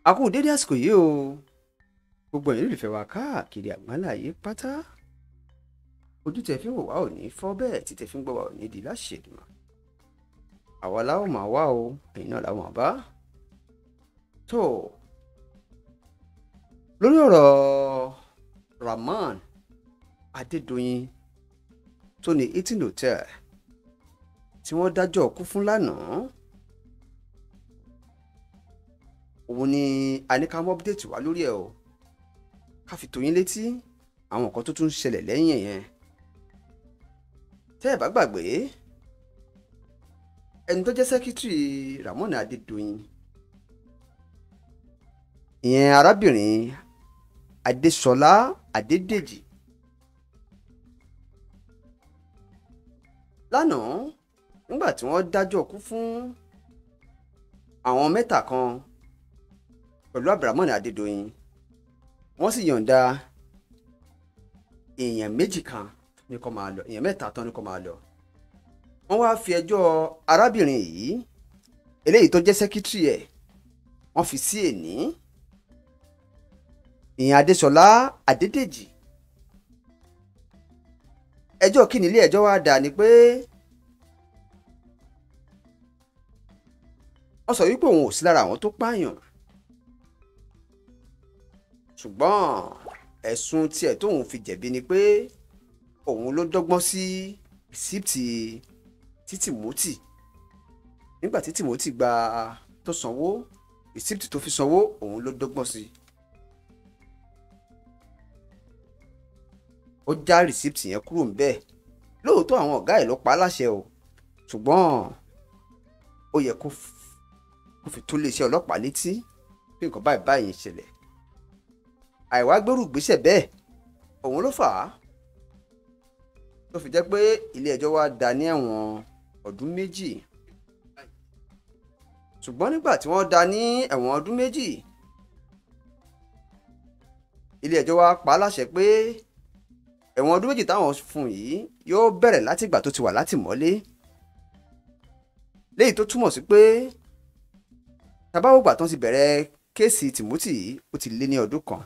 a kú dédé àsìkò yìí o gbogbo ẹ̀yin olùfẹ́ wa káàkiri àgbáláyé pátá ojú tẹ fi ń wò wá ò ní fọ́ bẹ́ẹ̀ tí tẹ fi ń gbọ́ wá ò ní di láṣẹ̀dùmọ̀ àwa láwọn máa wá o ẹ̀yin náà láwọn bá tó lórí ọ̀rọ̀ Rahmon Adédoyin tó ní Hilton Hotel tí wọ́n dájọ́ kú fún lánàá òun ni aníkàmọ́ update wá lórí ẹ̀ o ká fi tó yín létí àwọn nǹkan tó tún ń ṣẹlẹ̀ lẹ́yìn yẹn tẹ́ ẹ̀ bá gbàgbé ẹni tó jẹ́ sẹ́kítírì Rahmon Adédoyin ìyẹn arábìnrin Adéṣọlá Adédèjì lánàá nígbà tí wọ́n dájọ́ kú fún àwọn mẹ́ta kan pẹ̀lú Rahmon Adédoyin wọ́n sì yọ̀ǹda èèyàn méjì kan ní kó máa lọ èèyàn mẹ́ta tán ní kó máa lọ wọ́n wá fi ẹjọ́ arábìnrin yìí eléyìí tó jẹ́ sẹ́kítírì ẹ̀ wọ́n fi sí èní ìyẹn Adéṣọlá Adédèjì ẹjọ́ kí ni ilé ẹjọ́ wá dà ní pé wọ́n sọ wípé òun ò sí lára àwọn tó pààyàn ṣùgbọ́n ẹ̀sùn tiẹ̀ tóun fi jẹ̀bi ni pé òun ló dọ́gbọ́n sí rìsíptì tí Timothy nígbà tí Timothy gba tó sanwó rìsíptì tó fi sanwó òun ló dọ́gbọ́n sí ó já rìsíptì yẹn kúrò ńbẹ̀ lóòótọ́ àwọn ọ̀gá ẹ̀ ló pa á láṣẹ o ṣùgbọ́n ó yẹ kó fi tó iléeṣẹ́ ọlọ́pàá létí bí nǹkan báyìí báyìí ń ṣẹlẹ̀ àìwá gbèrú gbèsè bẹ́ẹ̀ òun ló fà á tó fi jẹ́ pé ilé ẹjọ́ wa dá ní ẹ̀wọ̀n ọdún méjì ṣùgbọ́n nígbà tí wọ́n dá ní ẹ̀wọ̀n ọdún méjì ilé ẹjọ́ wa pa á láṣẹ pé ẹ̀wọ̀n ọdún méjì táwọn fún yìí yóò bẹ̀rẹ̀ láti ìgbà tó ti wà látìmọ́lé léyìí tó túmọ̀ sí pé tabawogba tó ti bẹ̀rẹ̀ kéèsì Timothy yìí ó ti lé ní ọdún kan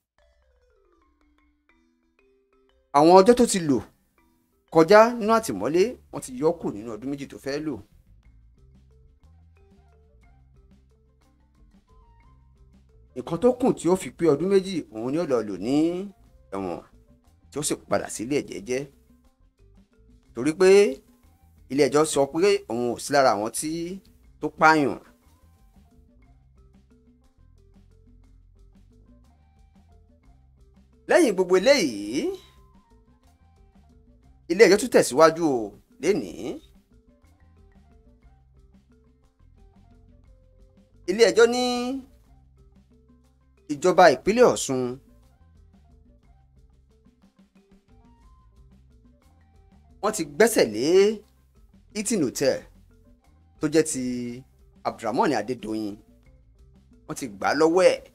àwọn ọjọ́ tó ti lò kọjá nínú àtìmọ́lé wọ́n ti yọ kù nínú ọdún méjì tó fẹ́ lò. nǹkan tó kù tí ó fi pé ọdún méjì òun ni ó lọ lò ní ẹ̀wọ̀n tí ó sì padà sílé jẹ́jẹ́ torí pé ilé ẹjọ́ sọ pé òun ò sí lára àwọn tí tó pààyàn. lẹ́yìn gbogbo eléyìí ilé ẹjọ́ tún tẹ̀síwájú o lénìí ilé ẹjọ́ ní ìjọba ìpínlẹ̀ Ọ̀ṣun wọ́n ti gbẹ́sẹ̀ lé Hilton Hotel tó jẹ́ ti Rahmon Adédoyin wọ́n ti gbà á lọ́wọ́ ẹ̀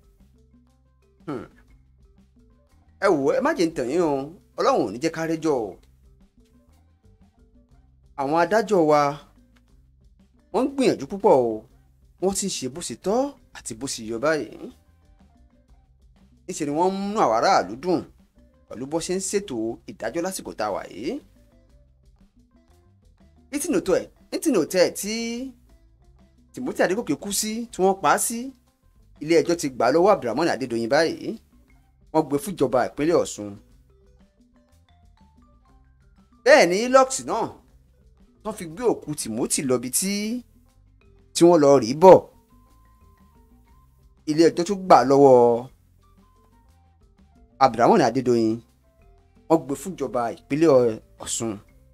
ẹ wò ẹ má jẹ́ ń tàn yín o ọlọ́run ò ní jẹ́ ká rẹ́jọ́ o àwọn adájọ́ wa wọ́n ń gbìyànjú púpọ̀ o wọ́n ti ń ṣe bó ṣe tọ́ àti bó ṣe yọ báyìí níṣẹ́ ni wọ́n ń múnú àwọn aráàlú dùn pẹ̀lú bó ṣe ń ṣètò ìdájọ́ lásìkò tá a wà yìí Hilton Hotel tí Timothy Adégòkè kú sí tí wọ́n pa á sí ilé ẹjọ́ ti gbà lọ́wọ́ Rahmon Adédoyin báyìí wọ́n gbé fúnjọba ìpínlẹ̀ Ọ̀ṣun bẹ́ẹ̀ ni lux náà wọ́n fi gbé òkú Timothy lọ́bi tí tí wọ́n lọ rí bọ̀ ilé ẹjọ́ tó gbà lọ́wọ́ Rahmon Adédoyin wọ́n gbé fúnjọba ìpínlẹ̀ Ọ̀ṣun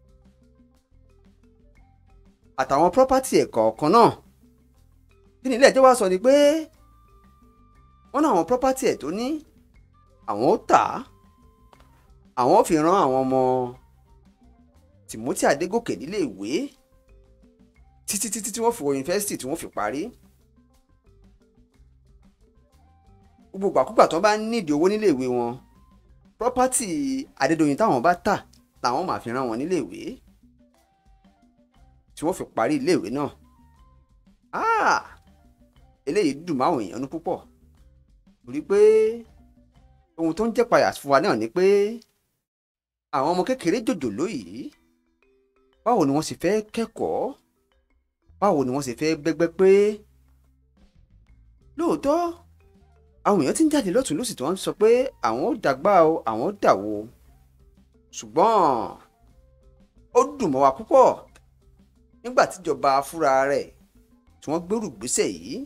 àtàwọn pírọ́pátì ẹ̀ kọ̀ọ̀kan náà kí ni ilé ẹjọ́ wá sọ ni pé wọ́n náà àwọn pírọ́pátì ẹ̀ tó ní àwọn ó tà á àwọn ó fi ran àwọn ọmọ Timothy Adégòkè nílé ìwé títí títí tí wọ́n fi wọ yunifásitì tí wọ́n fi parí gbogbo ìgbàkúgbà tó bá nídìí owó nílé ìwé wọn pírọ́pátì Adédoyin táwọn bá tà làwọn máa fi ran wọn nílé ìwé tí wọ́n fi parí ilé ìwé náà eléyìí dùn máwọn èèyàn ní púpọ̀ torí pé ohun tó ń jẹ́ payà fún wa náà ni pé àwọn ọmọ kékeré jòjòló yìí báwo ni wọ́n sì fẹ́ kẹ́kọ̀ọ́ báwo ni wọ́n sì fẹ́ gbẹ́gbẹ́ pé lóòótọ́ àwọn èèyàn ti ń jáde lọ́tún lósì tí wọ́n ń sọ pé àwọn ò dàgbà o àwọn ò dàwó ṣùgbọ́n ó dùn mọ́ wa púpọ̀ nígbà tíjọba fúnra rẹ̀ tí wọ́n gbèrú gbèsè yìí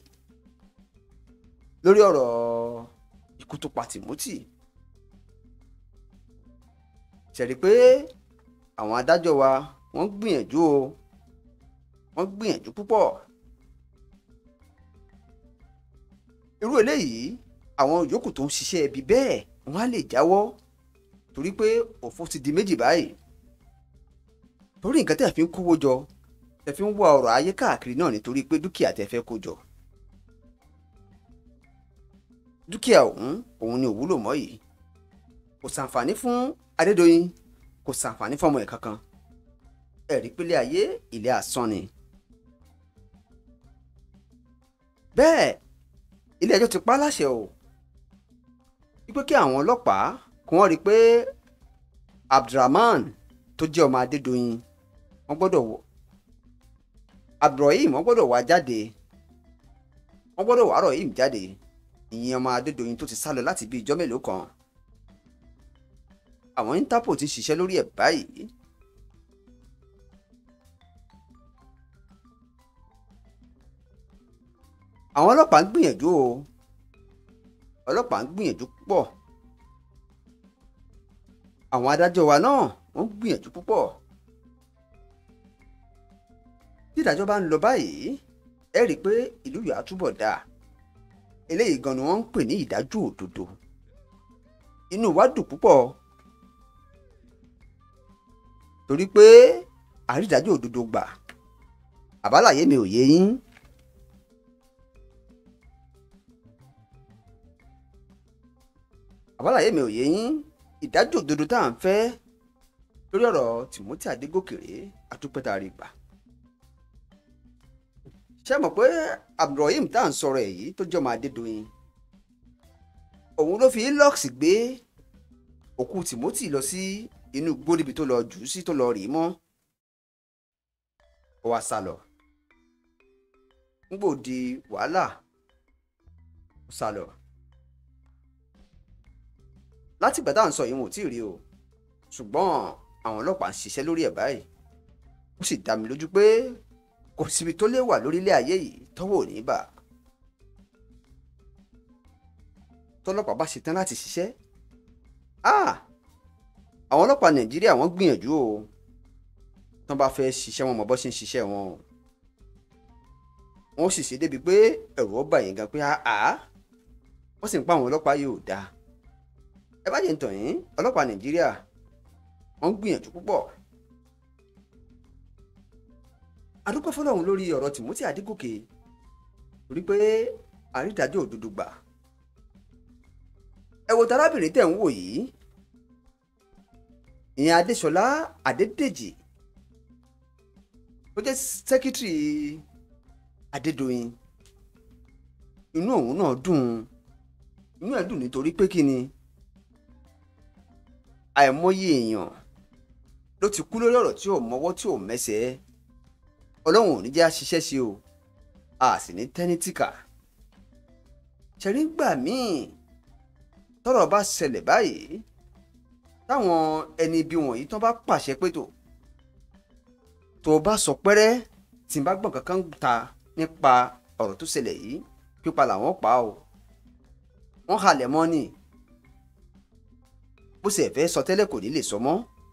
lórí ọ̀rọ̀ ikú tó pa Timothy ṣẹ̀rí pé àwọn adájọ́ wa wọ́n gbìyànjú o wọ́n gbìyànjú púpọ̀ irú eléyìí àwọn yòókù tó ń ṣiṣẹ́ ibi bẹ́ẹ̀ wọ́n á lè jáwọ́ torí pé òfò ti di méjì báyìí torí nǹkan tẹ́ fi ń kówó jọ tẹ́ fi ń wá ọrọ̀ ayé káàkiri náà nítorí pé dúkìá tẹ́ fẹ́ kó jọ dúkìá ọ̀hún òun ni òwúlò mọ́ yìí kò sàǹfààní fún Adédoyin kò sàǹfààní fọmọ ẹ̀ kankan ẹ̀rí pélé ayé ilé asán ni. bẹ́ẹ̀ ilé ẹjọ́ ti pa á láṣẹ o wípé kí àwọn ọlọ́pàá kí wọ́n rí i pé Abdulrahman tó jẹ́ ọmọ Adédoyin wọ́n gbọ́dọ̀ wọ Abdulrahim wọ́n gbọ́dọ̀ wá jáde wọ́n gbọ́dọ̀ wá Rahim jáde ìyẹn ọmọ Adédoyin tó ti sá lọ láti bí ijọ́ mélòó kan àwọn Interpol ti ṣiṣẹ́ lórí ẹ̀ báyìí. àwọn ọlọ́pàá ń gbìyànjú o ọlọ́pàá ń gbìyànjú púpọ̀ àwọn adájọ́ wa náà wọ́n ń gbìyànjú púpọ̀ tí ìdájọ́ bá ń lọ báyìí ẹ rí i pé ìlú yóò túbọ̀ dáa eléyìí gan ni wọ́n ń pè ní ìdájọ́ òdodo inú wa dùn púpọ̀ torí pé àrídájọ́ òdodo gbà àbálàyé mi ò yé yín. àbálàyé mi ò yé yín ìdájọ́ òdodo tá à ń fẹ́ lórí ọ̀rọ̀ Timothy Adégòkèrè atúpẹ́tà rí gbà. ṣé mọ̀ pé Abdulrahim tá à ń sọ̀rọ̀ ẹ̀ yìí tó jẹ́ ọmọ Adédoyin òun ló fi lux gbé òkú Timothy lọ sí inú igbó níbi tó lọ jù ú sí tó lọ rì í mọ́ ó wá sá lọ ńgbò di wàhálà ó sá lọ láti ìgbà tá à ń sọ yìí wọn ò tí ì rí o ṣùgbọ́n àwọn ọlọ́pàá ń ṣiṣẹ́ lórí ẹ̀ báyìí ó sì dá mi lójú pé kò síbi tó lè wà lórílẹ̀ ayé yìí tọ́wọ́ ò ní bà tọ́lọ́pàá bá ṣetán láti ṣiṣẹ́ àwọn ọlọ́pàá nàìjíríà wọ́n gbìyànjú o tán bá fẹ́ ṣiṣẹ́ wọn mọ̀ bọ́ ṣe ń ṣiṣẹ́ wọn o wọ́n sì ṣe débi pé ẹ̀rù ó bà yín gan pé àá wọ́n sì ń pa àwọn ọlọ́pàá yìí ò dáa ẹ bá jẹ́ ń tàn yín ọlọ́pàá nàìjíríà wọ́n ń gbìyànjú púpọ̀ adúpẹ́ fọlọ́run lórí ọ̀rọ̀ Timothy Adégòkè torí pé àrídájọ́ òdodo gbà ẹ wo tarábìnrin tẹ̀ ń wò yìí ìyẹn Adéṣọlá Adédèjì tó jẹ́ sẹ́kítírì Adédoyin inú òun náà dùn inú ẹ̀ dùn nítorí pé kí ni àìmọye èèyàn ló ti kú lórí ọ̀rọ̀ tí ò mọwọ́ tí ò mẹsẹ̀ ọlọ́run ò ní jẹ́ àṣiṣẹ́ sí o a sì ní tẹ́nítìkà ṣẹ̀rí gbà míì tọ́rọ̀ bá ṣẹlẹ̀ báyìí táwọn ẹni ibi wọ̀nyí tán bá pàṣẹ pé tó tó bá sọ pẹ́rẹ́ tí n bá gbọ̀n kankan ta nípa ọ̀rọ̀ tó ṣẹlẹ̀ yìí pípa làwọn pa o wọ́n halẹ̀ mọ́ ni bó ṣe fẹ́ sọ tẹ́lẹ̀ kò ní lè sọ mọ́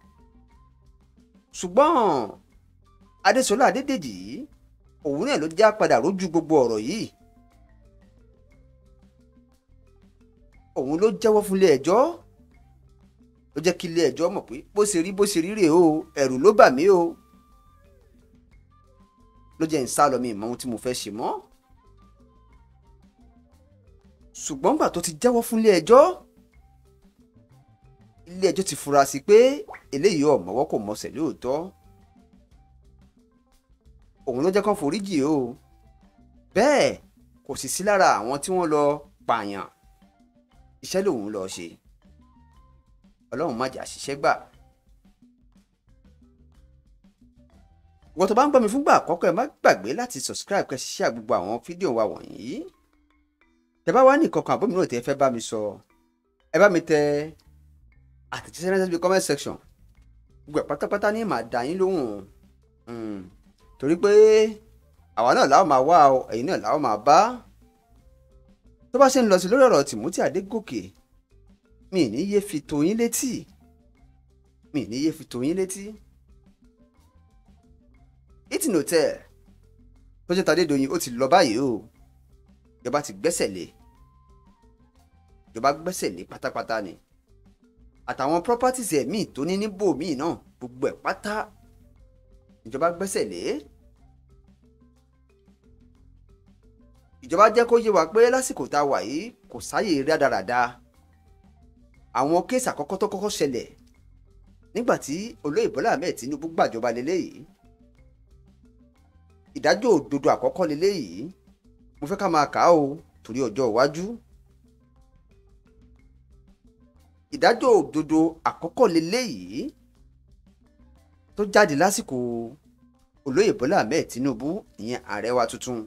ṣùgbọ́n Adéṣọlá Adédèjì yìí òun náà ló já padà rójú gbogbo ọ̀rọ̀ yìí òun ló jẹ́wọ́ fún ilé ẹjọ́ ló jẹ́ kí ilé ẹjọ́ mọ̀ pé bó ṣe rí bó ṣe rí rèé o ẹ̀rù ló bà mí o ló jẹ́ ń sá lọ mi ìmọ̀ ohun tí mo fẹ́ ṣe mọ́ ṣùgbọ́n gbà tó ti jẹ́wọ́ fún ilé ẹjọ́ ilé ẹjọ́ ti fura sí pé eléyìí ò mọ̀wọ́ kò mọsẹ̀ lóòótọ́ òun ló jẹ́ kán foríjì o bẹ́ẹ̀ kò sì sí lára àwọn tí wọ́n lọ pààyàn iṣẹ́ lòun lọ ṣe ọlọ́run má jà ṣiṣẹ́ gbà. ìwọ́n tó bá ń gbọ́ mi fúngbà àkọ́kọ́ ẹ má gbàgbé láti subscribe kẹ́ ṣiṣẹ́ gbogbo àwọn fídíò wa wọ̀nyí tẹ́ bá wá ní ìkọ̀kan àbómi náà tẹ́ fẹ́ bá mi sọ ẹ bá mi tẹ àtẹ̀jíṣẹ́ ránṣẹ́ síbi comment section gbogbo ẹ̀ pátápátá ní màá dá yín lóhùn torí pé àwa náà làwọn máa wá o ẹ̀yin náà làwọn máa bá tó bá ṣe ń lọ sí lórí ọ̀rọ̀ Timothy Adégòkè mi ì ní yé fi tó yín létí mi ì ní yé fi tó yín létí eating hotel tó jẹ́ Tadédoyin ó ti lọ báyìí o ìjọba ti gbẹ́sẹ̀ lé ìjọba gbẹ́sẹ̀ lé pátápátá ni àtàwọn properties ẹ̀ míì tó ní níbò míì náà gbogbo ẹ̀ pátá ìjọba gbẹ́sẹ̀ lé ìjọba jẹ́ kó yé wa pé lásìkò tá a wà yìí kò sáyè rádaràda àwọn kéèsì àkọ́kọ́ tó kọ́kọ́ ṣẹlẹ̀ nígbà tí olóyè Bọ́lá Ahmed Tinubu gbàjọba lélẹ́yìí ìdájọ́ òdodo àkọ́kọ́ lélẹ́yìí mo fẹ́ ká máa kà á o torí ọjọ́ iwájú ìdájọ́ òdodo àkọ́kọ́ lélẹ́yìí tó jáde lásìkò olóyè Bọ́lá Ahmed Tinubu ìyẹn ààrẹ wa tuntun.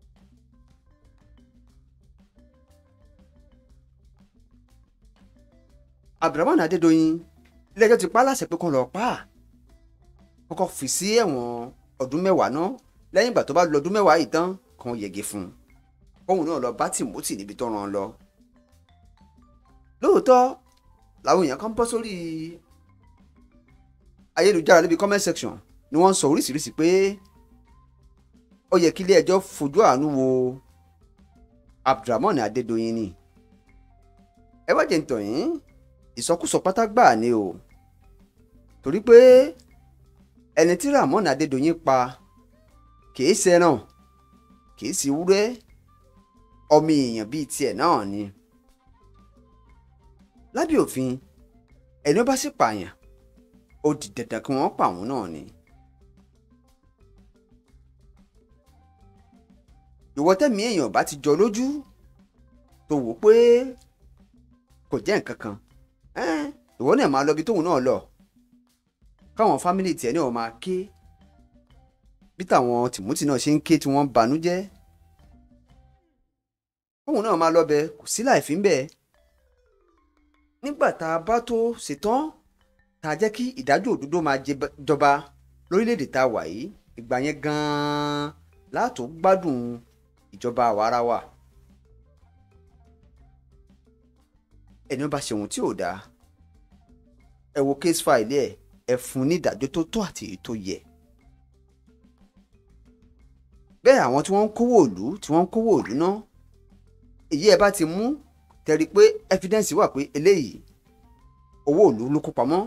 Abdulrahman Adédoyin ilé-ẹjọ́ ti pa á láṣẹ pé kó lọ pa á kọ́kọ́ fi sí ẹ̀wọ̀n ọdún mẹ́wàá náà lẹ́yìn ìgbà tó bá lọ ọdún mẹ́wàá yìí tán kan yẹgi fún un kóun náà lọ bá Timothy níbi tó rán an lọ. lóòótọ́ làwọn èèyàn kan bọ́ sórí ayélujára níbi comment section ni wọ́n ń sọ oríṣiríṣi pé ó yẹ kí ilé-ẹjọ́ fojú àánú wo Abdulrahman Adédoyin ni ẹ wá jẹ́ ń tàn yín ìsọkúsọ pátá gbáà ni o torí pé ẹni tí Rahmon Adédoyin pa kìí ṣẹran kìí sì wúrẹ́ ọmọ èèyàn bíi tiẹ̀ náà ni lábẹ́ òfin ẹni ó bá sì pààyàn ó di dandan kí wọ́n pa òun náà ni. ìwọ tẹ̀mí èèyàn bá ti jọ lójú tó wò pé kò jẹ́ nǹkan kan ìwọ náà máa lọ bí tóun náà lọ káwọn fámìlì tiẹ̀ náà máa ké bí táwọn Timothy náà ṣe ń ké tí wọ́n ń banújẹ́ tóun náà máa lọ bẹ kò sí láìfí ń bẹ nígbà tá a bá tó ṣetán tá a jẹ́ kí ìdájọ́ òdodo máa jọba lórílẹ̀‐èdè tá a wà yìí ìgbà yẹn gan-an látò gbádùn ìjọba àwarawa ẹni ó bá ṣe ohun tí ò dáa ẹ wo case file ẹ ẹ fún ní ìdájọ́ tó tó àti èyí tó yẹ bẹ́ẹ̀ àwọn tí wọ́n ń kówó ìlú tí wọ́n ń kówó ìlú náà èyí ẹ bá ti mú tẹ̀rí pé evidence wà pé eléyìí owó ìlú ló kó pamọ́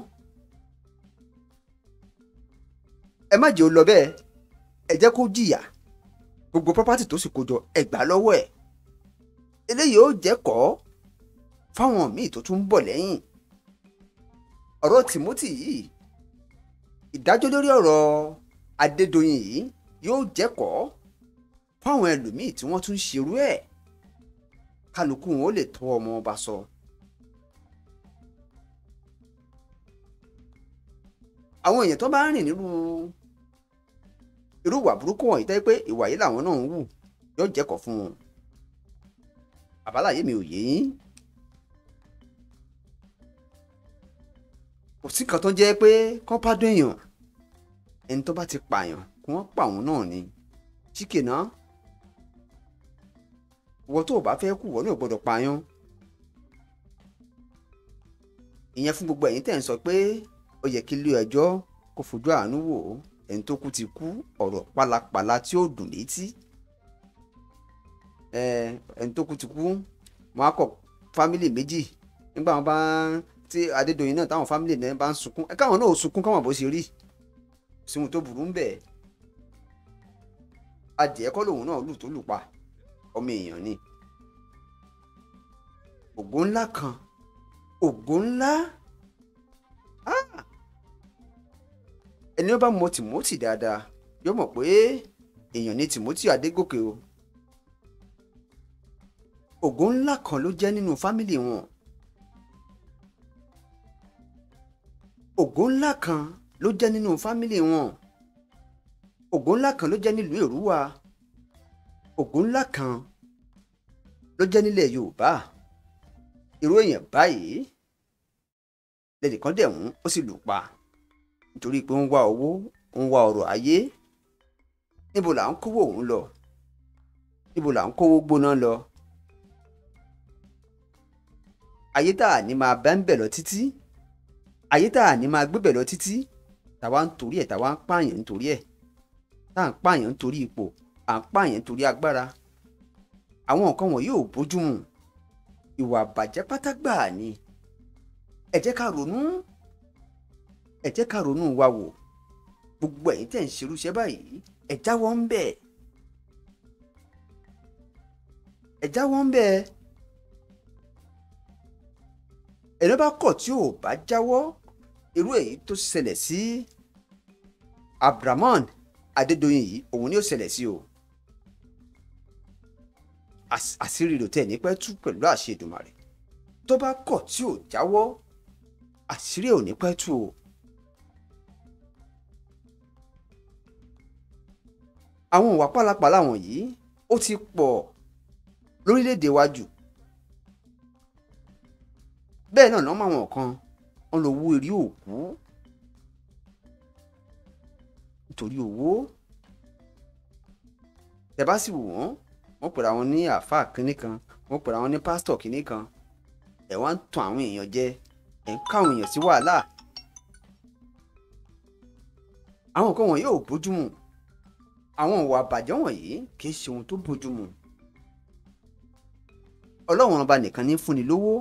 ẹ má jẹ́ ó lọ bẹ́ẹ̀ ẹ jẹ́ kó jìyà gbogbo property tó sì kó jọ ẹ gbà lọ́wọ́ ẹ̀ eléyìí ó jẹ́ kọ́ fáwọn míì tó tún ń bọ̀ lẹ́yìn ọ̀rọ̀ Timothy yìí ìdájọ́ lórí ọ̀rọ̀ Adédoyin yìí yóò jẹ́kọ̀ọ́ fáwọn ẹlòmíì tí wọ́n tún ṣerú ẹ̀ kálukú wọn ó lè tọ́ ọmọ ọba sọ. àwọn èèyàn tó bá ń rìn nírú irú ìwà burúkú wọ̀nyí tẹ́ pé ìwà yìí làwọn náà ń wù yóò jẹ́kọ̀ọ́ fún wọn. àbáláyé mi ò yé yín. kò sí kan tó jẹ́ pé kọ́ bá dún èèyàn ẹni tó bá ti pààyàn kí wọ́n pa òun náà ni chíkè náà ìwọ tó o bá fẹ́ kú ìwọ náà gbọ́dọ̀ pààyàn ìyẹn fún gbogbo ẹ̀yin tẹ̀ ń sọ pé ó yẹ kí ilé ẹjọ́ kó fojú àánú wò ó ẹni tó kú ti kú ọ̀rọ̀ pálapàla tí ó dùn létí ẹni tó kú ti kú wọn á kọ fámìlì méjì nígbà wọn bá tí Adédoyin náà táwọn fámìlì náà bá ń sunkún ẹ káwọn náà ò sunkún káwọn bó ṣe rí síhun tó burú ń bẹ adìẹ kọ́ lòun náà lù tó lù pa ọmọ èèyàn ni ògo ńlá kan ògo ńlá ẹni ó bá mọ Timothy dáadáa yóò mọ̀ pé èèyàn ni Timothy Adégòkè o ògo ńlá kan ló jẹ́ nínú fámìlì wọn ògo ńlá kan ló jẹ́ nínú fámìlì wọn ògo ńlá kan ló jẹ́ nílùú èrúwà ògo ńlá kan ló jẹ́ nílẹ̀ yorùbá irú èèyàn báyìí lẹ́nìkan dẹ̀ mú ó sì lù pa nítorí pé ó ń wá owó ó ń wá ọrọ̀ ayé níbo là ń kówó òun lọ níbo là ń kówó gbóná lọ ayé tá a ní máa bá ń bẹ̀ lọ títí ayé tá a ní máa gbé bẹ̀ lọ títí tàwa ń torí ẹ̀ tàwa ń pààyàn nítorí ẹ̀ tá à ń pààyàn nítorí ipò à ń pààyàn nítorí agbára àwọn nǹkan wọ̀nyí ò bójúmu ìwà àbàjẹ́ pátá gbáà ni ẹ jẹ́ ká ronú ẹ jẹ́ ká ronú wa wò gbogbo ẹ̀yin tẹ̀ ń ṣerúṣẹ́ báyìí ẹ jáwọ́ ń bẹ̀ ẹ jáwọ́ ń bẹ̀ ẹni bá kọ̀ tí ò bá jáwọ́ irú èyí tó ṣẹlẹ̀ sí Abdulrahman Adédoyin yìí òun ni ó ṣẹlẹ̀ sí o àṣírí rò tẹ̀ ní pẹ́ tú pẹ̀lú àṣẹ Èdùmàrè tó bá kọ̀ tí ò jáwọ́ àṣírí ò ní pẹ́ tú o. àwọn ìwà pálapàla wọ̀nyí ó ti pọ̀ lórílẹ̀‐èdè wa jù bẹ́ẹ̀ náà lọ́mọ àwọn kan wọ́n lọ wú eré òkú nítorí owó tẹ́ bá sì wò wọ́n wọ́n pèrè àwọn ní àáfàá kínní kan wọ́n pèrè àwọn ní pásítọ̀ kínní kan ẹ̀ wá ń tan àwọn èèyàn jẹ ẹ̀ ń ká àwọn èèyàn sí wàhálà àwọn nǹkan wọ̀nyí ò bójúmu àwọn ìwà àbàjẹ́ wọ̀nyí kì í ṣe ohun tó bójúmu ọlọ́run ọba nìkan ní fúnni lówó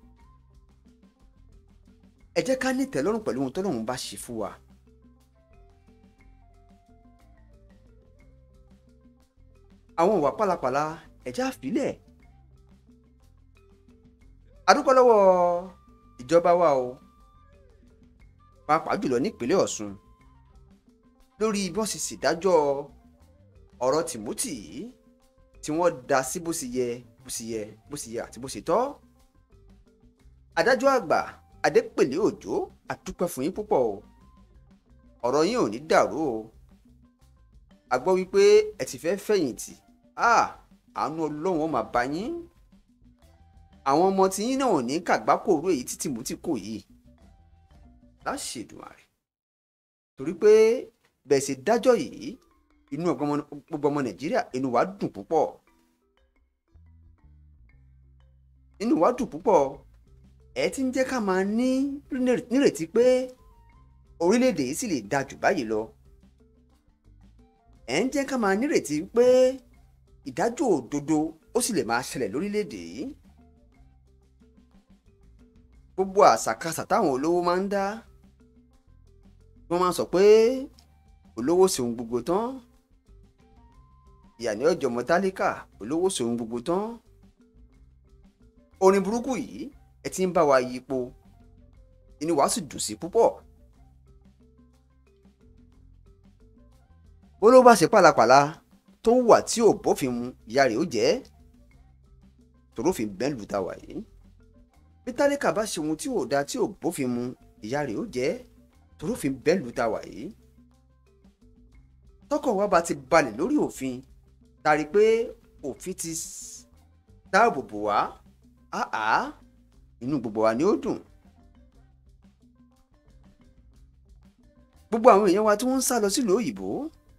ẹ jẹ́ ká nítẹ̀lọ́rùn pẹ̀lú ohun tọ́lọ́run bá ṣe fún wa. àwọn ìwà pálapàla ẹ̀já àfilẹ̀ adúpẹ́ lọ́wọ́ ìjọba wa o pàápàá jùlọ nípínlẹ̀ Ọ̀ṣun lórí bí wọ́n ṣe ṣèdájọ́ ọ̀rọ̀ Timothy yìí tí wọ́n dá sí bó ṣe yẹ bó ṣe yẹ bó ṣe yẹ àti bó ṣe tọ́ adájọ́ àgbà Adépèlé Òjó àdúpẹ́ fún yín púpọ̀ o ọ̀rọ̀ yín ò ní dàrú o a gbọ́ wípé ẹ ti fẹ́ fẹ̀yìntì àánú ọlọ́run ó máa bá yín àwọn ọmọ tí yín náà ò ní kàgbákòrò èyí tí Timothy kò yìí láṣẹ Èdùmàrè torí pé bẹ́ẹ̀ ṣe dájọ́ yìí inú gbogbo ọmọ Nàìjíríà inú wa dùn púpọ̀ inú wa dùn púpọ̀ ẹ ti ń jẹ́ ká máa ní nírètí pé orílẹ̀-èdè yìí sì lè da jù báyìí lọ ẹ̀ ń jẹ́ ká máa nírètí pé ìdájọ́ òdodo ó sì lè máa ṣẹlẹ̀ lórílẹ̀‐èdè yìí gbogbo àṣàkáṣà táwọn olówó máa ń dá wọ́n máa ń sọ pé olówó ṣeun gbogbo tán ìyà ní ọjọ́ ọmọ tálíkà olówó ṣeun gbogbo tán orin burúkú yìí ẹ ti ń bá wa yípo inú wa sì dùn sí púpọ̀ bó ló bá ṣe pàlàpàlà tó wà tí ò bófin mu ìyá rẹ̀ ó jẹ́ tòrófin bẹ́ẹ̀ lù tá wà yìí bí tálíkà bá ṣe ohun tí ò da tí ò bófin mu ìyá rẹ̀ ó jẹ́ tòrófin bẹ́ẹ̀ lù tá wà yìí tọkọ wa bá ti balẹ̀ lórí òfin tari pé òfin ti dáàbò bò wá áá inú gbogbo wa ni ó dùn gbogbo àwọn èèyàn wa tí wọ́n ń sá lọ sílùú òyìnbó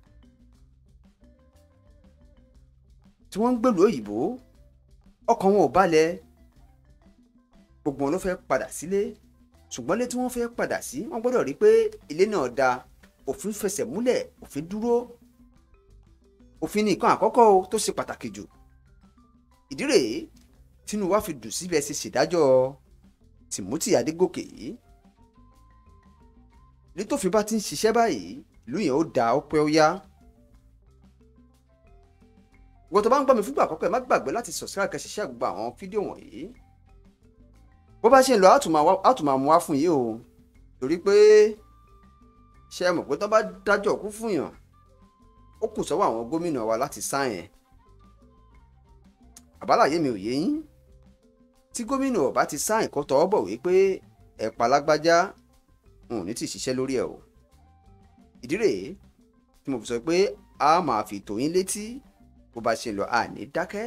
tí wọ́n ń gbèlú òyìnbó ọkàn wọn ò balẹ̀ gbogbo wọn ló fẹ́ padà sílé ṣùgbọ́n ilé tí wọ́n fẹ́ padà sí wọ́n gbọ́dọ̀ rí pé ilé náà da òfin fẹsẹ̀ múlẹ̀ òfin dúró òfin ní nǹkan àkọ́kọ́ o tó ṣe pàtàkì jù ìdí rèé tínú wa fi dùn síbẹ̀ ṣe ṣèdájọ́ Timothy Adégòkè yìí ní tófin bá ti ń ṣiṣẹ́ báyìí ìlú yẹn ó da ọpẹ́ ó yá ìwọ tó bá ń gbọ́ mi fúngbà àkọ́kọ́ ẹ má gbàgbé láti subscribe kẹ́ ṣiṣẹ́ gbogbo àwọn fídíò wọ̀nyí bó bá ṣe ń lọ á tún máa mú wá fún yìí o torí pé ṣe é mọ̀ pé tó bá dájọ́ kú fún yàn ó kù sọ́wọ́ àwọn gómìnà wa láti sáyẹn àbálàyé mi ò yé yín tí gómìnà ọba ti sáìn kó tọwọ́ bọ̀ wípé ẹ̀pà lágbájá n ò ní tì ṣiṣẹ́ lórí ẹ̀ o ìdí rèé tí mo fi sọ pé a máa fi tó yín létí bó bá ṣe lọ àní dákẹ́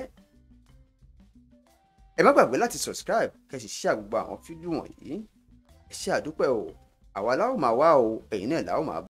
ẹ má gbàgbé láti subscribe kẹ́ sì share gbogbo àwọn fídíò wọ̀nyí ẹ ṣé àdúpẹ́ o àwa la ó máa wá o ẹ̀yin náà la ó máa bá.